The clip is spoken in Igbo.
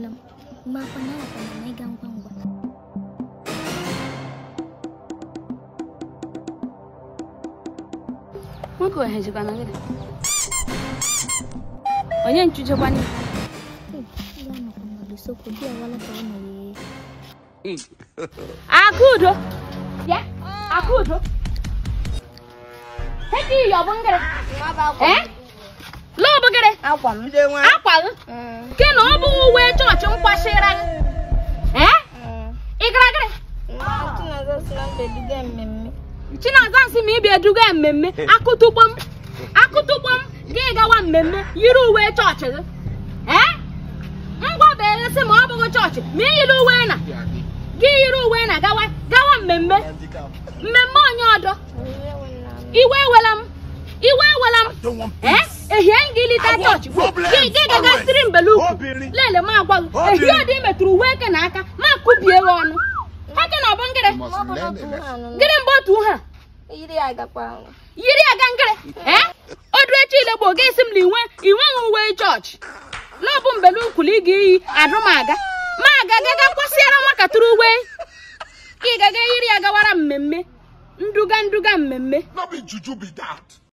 nwanne m mgbe akwa na alakwa na ịga ngwa ngwa nwoke ohezikwana gịnị onye nchụjekwana Hey, ya nọkwa n'ụsokwu di awala ka ọ nọ wee akudo bịa akudo hedi iyi ọ bụ ngịrị ee lọ ọ bụ gịrị akwa m akwa gị ke na ọ bụ uwe chọọchị nkwashịra gị ee ị gara gịrị chinaza nsị ma ịbịa eduga mmemme akụtụkpọ m akụtụkpọ m gị gawa mmemme yiri uwe chọọchị gị ee ngwa bụ eresị ma ọ bụghị chọọchị ma ị yiri uwe na gị yiri uwe na gawa gawa mmemme mmemme onye ọdọ iwe ewela m iwe ewela m ee ehie m gị lita chọọchị gị gị gagasịrị mbele ukwu lele m agwa gị ehie ọdị metụrụ uwe eke na aka ma kubie gị ọnụ eke na ọ bụ ngịrị gịrị mgbe otu ha yiri aga ngịrị ee odu echi ile gboo ga-esi m na inwe inweghị uwe chọọchị n'ọbụ mbele ukwulu ị ga-eyi adụmaga ma aga gaga kwasịara nwakatịrị uwe ka ị gaga yiri ya gawara mmemme nduga nduga mmemme No be juju be that.